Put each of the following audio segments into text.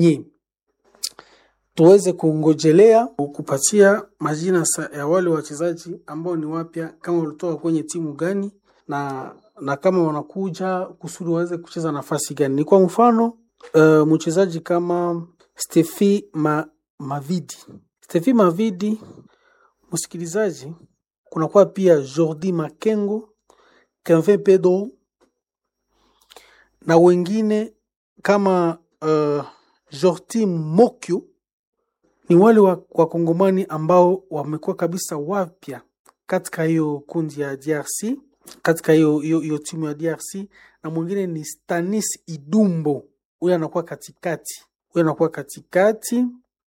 nye tuweze kungojelea kupatia majina sa- ya wale wachezaji ambao ni wapya, kama walitoka kwenye timu gani na na kama wanakuja kusudi waweze kucheza nafasi gani. Ni kwa mfano uh, mchezaji kama Stefi Ma, Mavidi. Stefi Mavidi, msikilizaji, kunakuwa pia Jordi Makengo, Kevin Pedro na wengine kama uh, Jordi Mokyo ni wale wa- wakongomani ambao wamekuwa kabisa wapya katika hiyo kundi ya DRC, katika hiyo hiyo hiyo timu ya DRC, na mwingine ni Stanis Idumbo, huyo anakuwa katikati, huyo anakuwa katikati.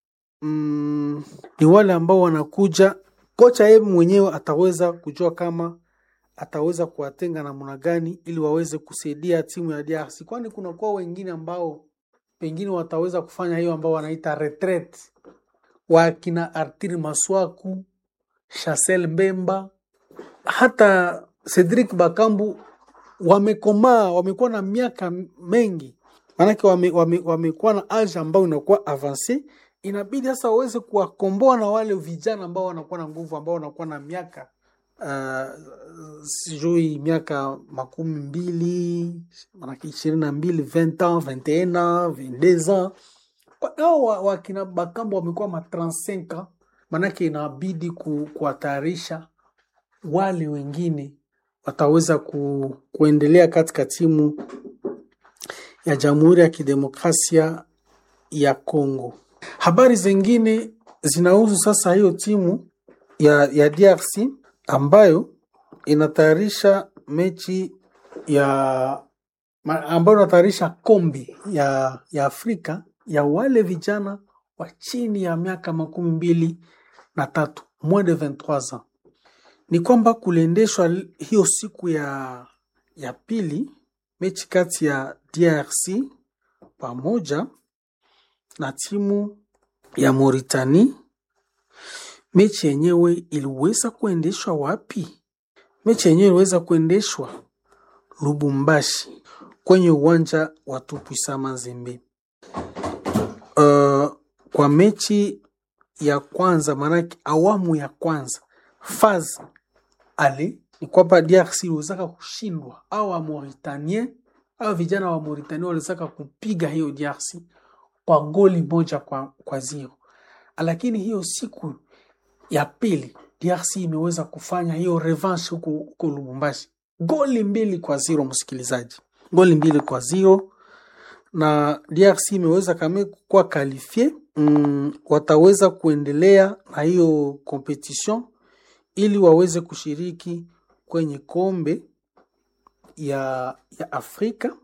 Mm, ni wale ambao wanakuja, kocha yeye mwenyewe ataweza kujua kama ataweza kuwatenga namna gani ili waweze kusaidia timu ya DRC, kwani kunakuwa wengine ambao pengine wataweza kufanya hiyo ambao wanaita retreat wakina Artir Maswaku, Chancel Mbemba, hata Cedric Bakambu wamekomaa, wamekuwa na miaka mengi, maanake wamekuwa wame, wamekuwa na age ambayo inakuwa avance. Inabidi sasa waweze kuwakomboa na wale vijana ambao wanakuwa na nguvu, ambao wanakuwa na miaka uh, sijui miaka makumi mbili manake ishirini na mbili 20 ans 21 ans 22 ans Kwa- hao wa- wakina Bakambo wamekuwa ma 35 ans, manake inabidi ku, kuwatayarisha wale wengine wataweza ku, kuendelea katika timu ya Jamhuri ya Kidemokrasia ya Kongo. Habari zingine zinahusu sasa hiyo timu ya, ya DRC ambayo inatayarisha mechi ya ma- ambayo inatayarisha kombe ya, ya Afrika ya wale vijana wa chini ya miaka makumi mbili na tatu moins de 23 ans. Ni kwamba kuliendeshwa l- hiyo siku ya, ya pili mechi kati ya DRC pamoja na timu ya Mauritania. Mechi yenyewe iliweza kuendeshwa wapi? Mechi yenyewe iliweza kuendeshwa Lubumbashi kwenye uwanja wa Tupuisa Mazembe. Uh, kwa mechi ya kwanza, maanake awamu ya kwanza faz ale ni kwamba DRC iliwezaka kushindwa au wa Mauritanien au vijana wa Mauritania waliwezaka kupiga hiyo DRC kwa goli moja kwa, kwa zero, lakini hiyo siku ya pili DRC imeweza kufanya hiyo revanche huko huko Lubumbashi, goli mbili kwa zero, msikilizaji, goli mbili kwa zero na DRC imeweza kame kuwa kalifie mm, wataweza kuendelea na hiyo competition ili waweze kushiriki kwenye kombe ya, ya Afrika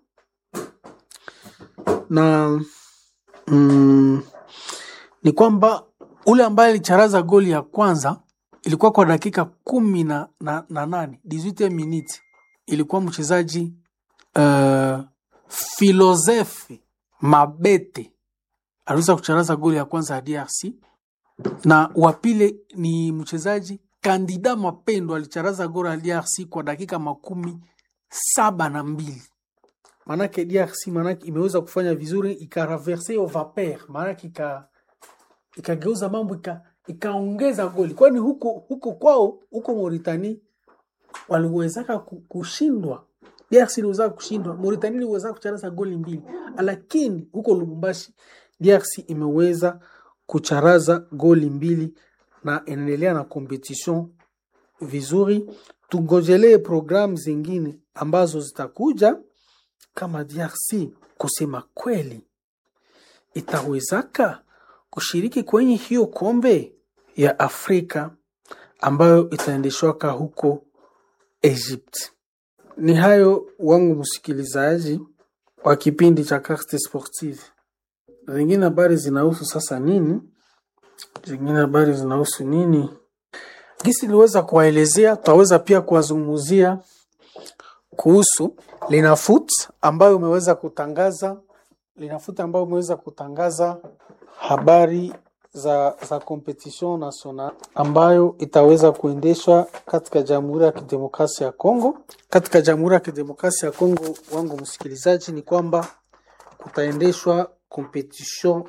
na mm, ni kwamba ule ambaye alicharaza goli ya kwanza ilikuwa kwa dakika kumi na, na, na nane 18 minutes ilikuwa mchezaji uh, Filozefe Mabete aliweza kucharaza goli ya kwanza ya DRC na wa pili ni mchezaji Kandida Mapendo alicharaza goli ya DRC kwa dakika makumi saba na mbili maanake DRC maanake imeweza kufanya vizuri ikaraverse hiyo vapeur maanake ika ikageuza mambo ika, ikaongeza goli kwani huko huko kwao huko Mauritania waliwezaka ku- kushindwa DRC iliweza kushindwa Mauritania iliweza kucharaza goli mbili lakini huko Lubumbashi DRC imeweza kucharaza goli mbili na inaendelea na competition vizuri tungojelee programu zingine ambazo zitakuja kama DRC kusema kweli itawezaka kushiriki kwenye hiyo kombe ya Afrika ambayo itaendeshwaka huko Egypt. Ni hayo wangu msikilizaji wa kipindi cha Carte Sportive. Zingine habari zinahusu sasa nini? Zingine habari zinahusu nini? Gisi niliweza kuwaelezea, tutaweza pia kuwazungumzia kuhusu Linafoot ambayo umeweza kutangaza Linafoot ambayo umeweza kutangaza habari za, za competition national ambayo itaweza kuendeshwa katika Jamhuri ya Kidemokrasia ya Kongo. Katika Jamhuri ya Kidemokrasia ya Kongo, wangu msikilizaji, ni kwamba kutaendeshwa competition